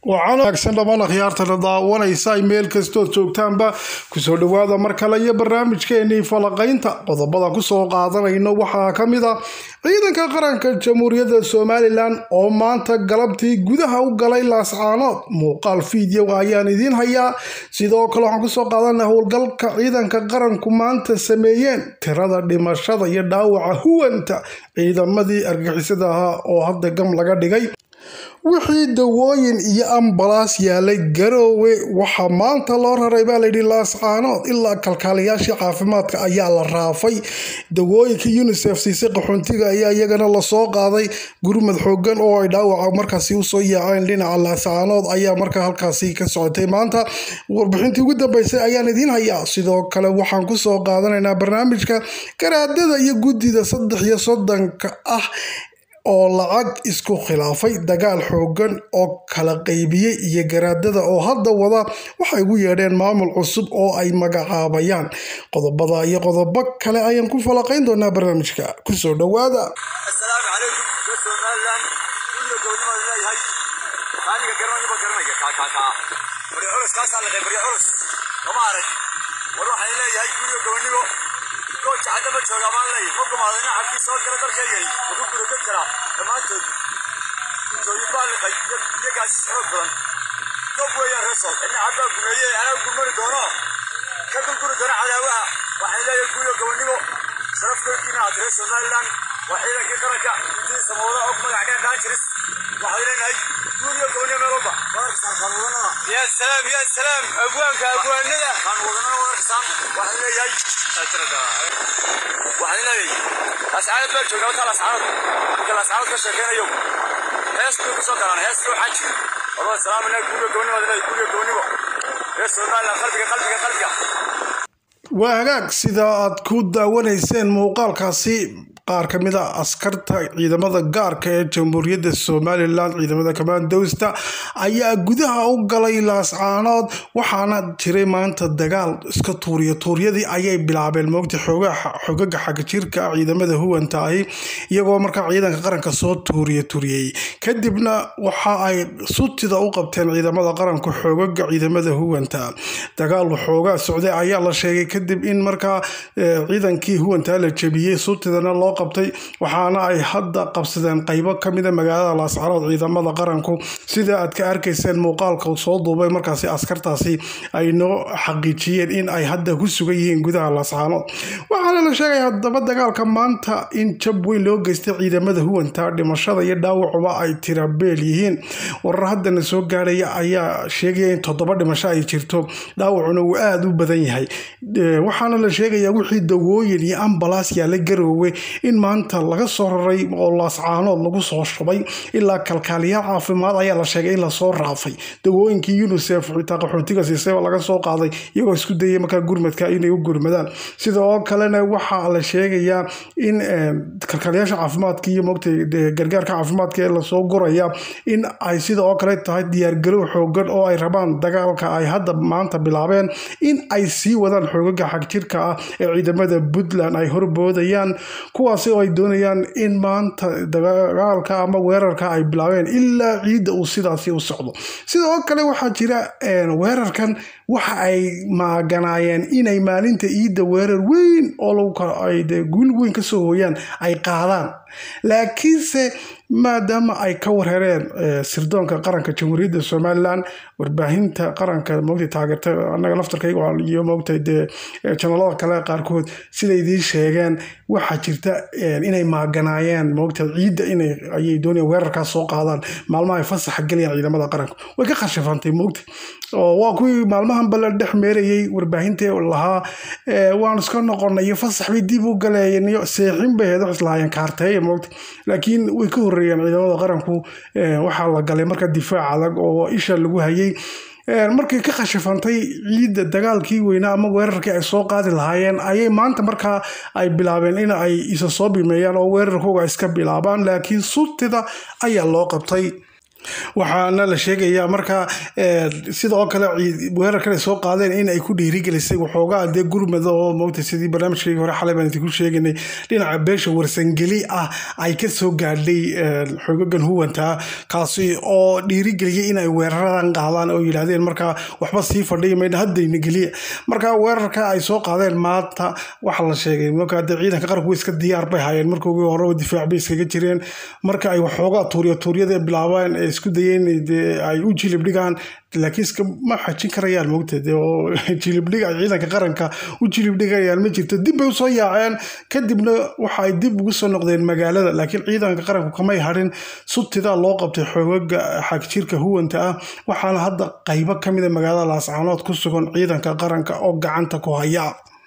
waxaana wanaagsan dhammaan akhyaartana daawanaysa ay meel kastood joogtaanba kusoo dhawaada mar kale iyo barnaamijkeenii falaqaynta qodobada kusoo qaadanayno waxaa ka mid a ciidanka qaranka jamhuuriyadda somalilan oo maanta galabtii gudaha u galay laascaanood muuqaal fiideo ayaan idiin hayaa sidoo kale waxaan kusoo qaadana howlgalka ciidanka qaranku maanta sameeyeen tirada dhimashada iyo dhaawaca huwanta ciidamadii argixisada ahaa oo hadda gam laga dhigay wixii dawooyin iyo ambalaas yaalay garoowe waxaa maanta loo raray baa layidhi laascaanood ilaa kalkaaliyaashii caafimaadka ayaa la raafay dawooyinka unisef siisay qaxoontiga ayaa iyagana lasoo qaaday gurmad xoogan oo ay dhaawaca markaasi usoo yaaceen dhinaca laascaanood ayaa markaa halkaasi ka socotay maanta warbixintii ugu dambeysay ayaan idiin hayaa sidoo kale waxaan kusoo qaadanaynaa barnaamijka garaadada iyo guddida saddex iyo soddonka ah oo lacag isku khilaafay dagaal xoogan oo kala qaybiyey iyo garaadada oo hadda wada waxay ugu yeedheen maamul cusub oo ay magacaabayaan qodobada iyo qodobo kale ayaan ku falaqayn doonaa barnaamijka kusoo dhawaada asalaamu calaykum somalilan guriga gobonimada leeyahay aniga garanayaba garanaya kaakaakaa barya culus kaasaa laqay barya culus kama arag war waxay leeyahay guriga gobonimo gooja hadda ma jooga maan leeyahay ma gumaadana cabkii soo gala dalkeygani wuxuu gurogad karaa dhammaantood intooyin baa liqay iyo gaasi xoog badan gob weeyaan resol cidna cabbaa gumeeye anaa gurmari doono ka dulguri doona cadaawaha waxay leeyahay guriga gobonimo sharafkoodiina aad reer somalilan waa ciidankii qaranka intii samawada og magac dheer daanjiris waxay leenahay guriga gobonimo meel walba wadarkasaan wadanada ya salaam ya salaam abwaanka abwaanada kaan wadanada wadarkasaan waxay leeyahay waxay leeyahay ascaanad baa joognaa wataa lascaanad marka lascaanad ka sheekeynayo hees bay kusoo galaan heeskii waxaa jira walaa salaaminaa guriga gobonimo guriga gobonimo reer somalilan qalbiga qalbiga qalbiga waa hagaag sida aad ku daawanayseen muuqaalkaasi qaar ka mid a askarta ciidamada gaarka ee jamhuuriyadda somalilan ciidamada kamaandowsta ayaa gudaha u galay laascaanood waxaana jiray maanta dagaal iska tuuriya tuuryadii ayay bilaabeen moogta xogaga xagajirka ciidamada huwanta ahi iyagoo markaa ciidanka qaranka soo tuuriya turiyey kadibna waxa ay sutida u qabteen ciidamada qaranka xoogaga ciidamada huwanta dagaal xoogaa socday ayaa la sheegay kadib in markaa ciidankii huwanta la jebiyey sutidana loo qabtay waxaana ay hadda qabsadeen qaybo kamida magaalada laascaanood ciidamada qaranku sida aad ka arkayseen muuqaalka soo duubay markaasi askartaasi ay noo xaqiijiyeen in ay hadda ku sugan yihiin gudaha laascaanood waxaana la sheegay haddaba dagaalka maanta in jab weyn loo geystay ciidamada huwanta dhimashada iyo dhaawacuba ay tirabeel yihiin warar haddana soo gaarhaya ayaa sheegaya in toddoba dhimasho ay jirto dhaawacuna uu aada u badan yahay waxaana la sheegayaa wixii dawooyin iyo ambalaas yaala garoowe in maanta laga soo raray oo laascaanood lagu soo shubay ilaa kalkaaliyaal caafimaad ayaa la sheegay in lasoo raafay dawooyinkii unisef xitaa qaxootiga siisayba laga soo qaaday iyagoo isku dayay markaa gurmadka inay u gurmadaan sida oo kalena waxaa la sheegayaa in kalkaaliyaasha caafimaadka iyo mogta gargaarka caafimaadka ee lasoo guraya in ay sida oo kale tahay diyaargarow xoogan oo ay rabaan dagaalka ay hadda maanta bilaabeen in ay sii wadaan xoogaga xagjirka ah ee ciidamada puntland ay horboodayaan kuwaasi oo ay doonayaan in maanta dagaalka ama weerarka ay bilaabeen ilaa ciidda uu sidaasi u socdo sidoo kale waxaa jira weerarkan waxa ay maaganaayeen inay maalinta ciidda weerar weyn oo guul weyn kasoo hooyaan ay qaadaan laakiinse maadaama ay ka warhereen sirdoonka qaranka jamhuuriyadda somalilan warbaahinta qaranka mogta taageerta anaga laftarkayga iyo mogta dee janalada kale qaarkood siday idiin sheegeen waxaa jirta inay maaganaayeen mogta ciidda inay ayay doonayaan weerarkaas soo qaadaan maalmaha ay fasaxa gelayaan ciidamada qaranka way ka khashifantay mogta oo waa kuwii maalmahan bala dhex meerayay warbaahinta lahaa waan iska noqonay iyo fasax bay dib u galayeen iyo seexin bay ahayd wax islahaayeen kaarteeya mogta laakiin way ka horreeyeen ciidamada qaranku waxaa la galay marka difaac adag oo isha lagu hayay markay ka khashifantay ciidda dagaalkii weynaa ama weerarkii ay soo qaadi lahaayeen ayay maanta markaa ay bilaabeen in ay isa soo bimeeyaan oo weerarkooga iska bilaabaan laakiin sutida ayaa loo qabtay waxaana la sheegayaa markaa sidoo kale weerarkan ay soo qaadeen in ay ku dhiirigelisay waxoogaa dee gurmada oo moogta sidii barnaamijkeygii hore xalay baan idinku sheeganay dhinaca beesha warsangeli ah ay ka soo gaadhay xogagan huwanta kaasi oo dhiirigeliyay in ay weeraradan qaadaan oo yidhaahdeen markaa waxba sii fadhiya maydha haddayna geliya marka weerarka ay soo qaadeen maanta waxaa la sheegay markaa dee ciidanka qaranku iska diyaar bay hayeen markoogii horeba difaac bay iskaga jireen marka ay waxoogaa tuurya tuuryada bilaabeen ee isku dayeen dee ay u jilib dhigaan laakiin iska ma xajin karayaan moogta dee oo jilibdhig ay ciidanka qaranka u jilibdhigayaan ma jirto dib bay usoo yaaceen kadibna waxa ay dib ugu soo noqdeen magaalada laakiin ciidanka qaranku kamay harin subtidaa loo qabtay xoogaga xagjirka huwanta ah waxaana hadda qaybo kamida magaalada laascaanood ku sugan ciidanka qaranka oo gacanta ku haya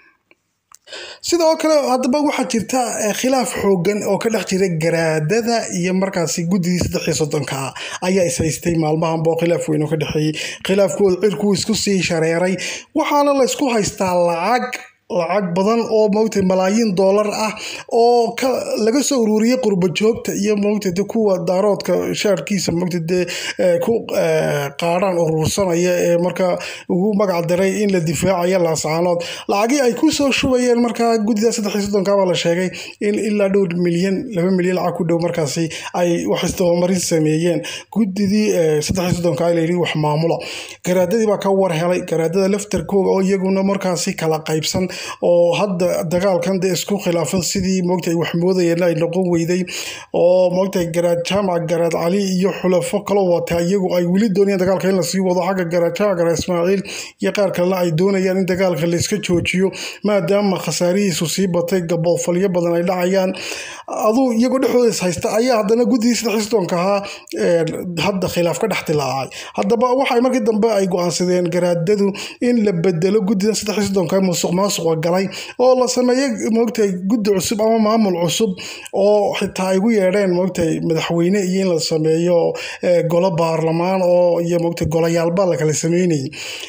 sidoo kale haddaba waxaa jirta khilaaf xoogan oo ka dhex jira garaadada iyo markaasi guddidii saddexii soddonka ayaa is haystay maalmahanba oo khilaaf weyn oo ka dhexeeyey khilaafkooda cirkuu isku sii shareeray waxaana la ysku haystaa lacag lacag badan oo moogtay malaayiin doolar ah oo laga soo ururiyey qurba joogta iyo moogta de kuwa daaroodka shaarkiisa moogta dee ku qaadhaan urursanaya ee markaa ugu magac daray in la difaacayo laascaanood lacagii ay ku soo shubayeen markaa guddida saddexii soddonka baa la sheegay in ilaa dhowr milyan laba milyan lacag ku dhow markaasi ay wax isdabamarin sameeyeen guddidii saddexii soddonka la yidhi wax maamula garaadadii baa ka war helay garaadada laftarkooga oo iyaguna markaasi kala qaybsan oo hadda dagaalkan de isku khilaafan sidii moogta wax moodayeen ay noqon weyday oo moogta garaad jaamac garaad cali iyo xulafo kaloo wata iyagu ay weli doonayaan dagaalka in lasii wado xagga garaad jaamac garaad ismaaciil iyo qaar kalena ay doonayaan in dagaalka layska joojiyo maadaama khasaarihiisu sii batay gaboofalyo badan ay dhacayaan aduu iyagoo dhexdooda is haysta ayaa haddana guddidii saddexii soddonka ahaa hadda khilaaf ka dhex dilaacay haddaba waxay markii dambe ay go-aansadeen garaadadu in la bedelo guddidan saddexii soddonka musuq maasuqa galay oo la sameeyo moogtay guddi cusub ama maamul cusub oo xitaa ay ugu yeedheen moogtay madaxweyne iyo in la sameeyo golo baarlamaan oo iyo moogtay golayaalba la kala sameynayay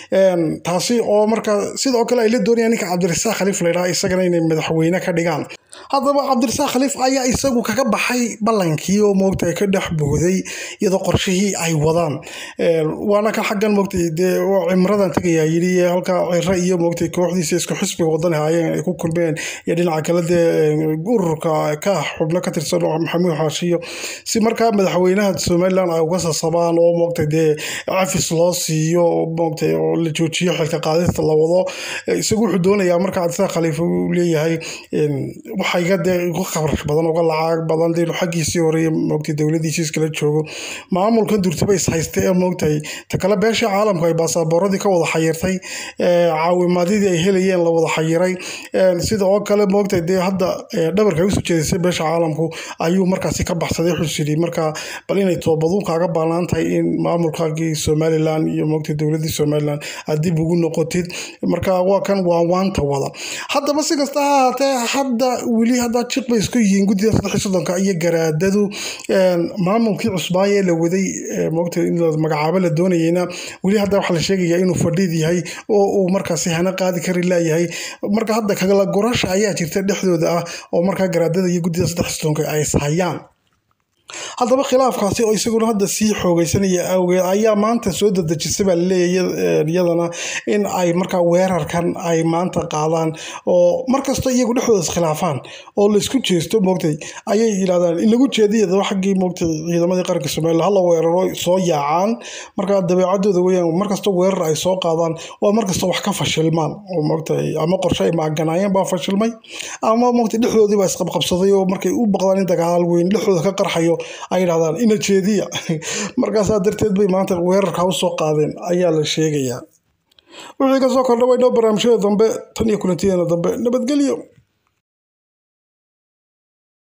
taasi oo markaa sidoo kale ay la doonayaan ninka cabdirasaaq khaliif laydhaha isagana inay madaxweyne ka dhigaan haddaba cabdirasaaq khaliif ayaa isagu kaga baxay ballankii oo moogtay ka dhex booday iyadoo qorshihii ay wadaan waana ka xaggan moogtay dee cimradan tegayaa yidhi halkaa ciro iyo moogtay kooxdiisa isku xisbiga wadan haayeen ay ku kulmeen iyo dhinaca kale dee ururka ka xubno ka tirsan oo maxamuud xaashiyo si markaa madaxweynaha somalilan ay uga sasabaan oo moogtay dee cafis loo siiyo moogtay oo la joojiyo xilka qaadista la wado isagu wuxuu doonayaa marka cabdirasaaq khaliif uu leeyahay waxayga dee uga khabrash badan uga lacag badan dee xaggiisii hore moogtay dowladiisii iskala joogo maamulkan durtaba is haystay ee moogtay ta kale beesha caalamku ay baasaaboorradii ka wada xayirtay caawimaadidii ay helayeen la wada xayiray sida oo kale moogtay dee hadda dhabarka ay usoo jeedisay beesha caalamku ayuu markaasi ka baxsaday xusiri marka bal inay toobaduu kaaga baalaan tahay in maamulkaagii somalilan iyo moogtay dowladii somalilan aad dib ugu noqotid marka waa kan waa waanta wada haddaba si kasta ha ahaatee hadda weli haddaa jiq bay isku yihiin guddida saddexii soddonka iyo garaadadu maamulkii cusbaayee la waday moogtay in la magacaabo la doonayeyna weli hadda waxaa la sheegayaa inuu fadhiid yahay oo uu markaasi hana qaadi kari laayahay marka hadda kagala gurasha ayaa jirta dhexdooda ah oo markaa garaadada iyo guddida saddexii soddonka ay ishayaan haddaba khilaafkaasi oo isaguna hadda sii xoogeysanaya awgeed ayaa maanta soo dadejisay baa laleeyahay iyadana in ay markaa weerarkan ay maanta qaadaan oo markastoo iyagu dhexdooda iskhilaafaan oo laysku jeesto moogtay ayay yidhahdaan in lagu jeediyadaba xaggii moogtay ciidamadii qaranka somaliland hala weeraro soo yaacaan markaa dabeecadooda weyaan markastoo weerar ay soo qaadaan waa markastoo wax ka fashilmaan oo moogtay ama qorshe ay maaganaayeen baa fashilmay ama moogtay dhexdoodii baa isqabqabsaday oo markay u baqdaan in dagaal weyn dhexdooda ka qarxayo ay yidhahdaan ina jeediya markaasaa darteed bay maanta weerarka usoo qaadeen ayaa la sheegayaa wixii kasoo kordha waynoo barnaamijyada dambe tan iyo kulantideena dambe nabadgelyo